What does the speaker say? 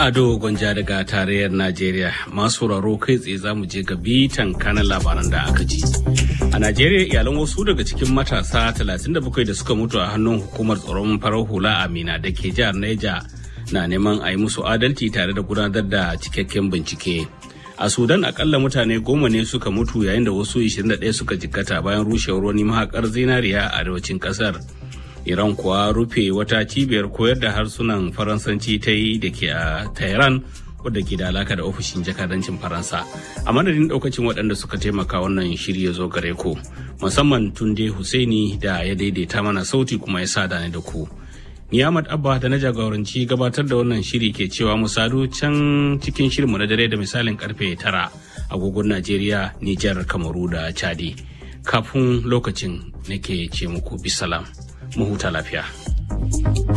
Ado Gwanja daga tarayyar Najeriya masu sauraro kai tsaye za mu je ga bitan kanan labaran da aka ji. A Najeriya iyalan wasu daga cikin matasa 37 da suka mutu a hannun hukumar tsaron farar hula Amina da ke jihar Neja na neman a yi musu adalci tare da gudanar da cikakken bincike. A Sudan akalla mutane goma ne suka mutu yayin da wasu 21 suka jikkata bayan rushewar wani mahakar zinariya a arewacin kasar. Iran kuwa rufe wata cibiyar koyar da harsunan Faransanci ta yi da ke a Tehran wadda ke da alaka da ofishin jakadancin Faransa. A madadin daukacin waɗanda suka taimaka wannan shiri ya zo gare ku, musamman Tunde Husaini da ya daidaita mana sauti kuma ya sada ni da ku. Ni Ahmad Abba da na jagoranci gabatar da wannan shiri ke cewa mu sadu can cikin shirinmu na dare da misalin karfe tara agogon Najeriya, Nijar, Kamaru da Chadi. Kafin lokacin nake ce muku bisalam. mu huta lafiya.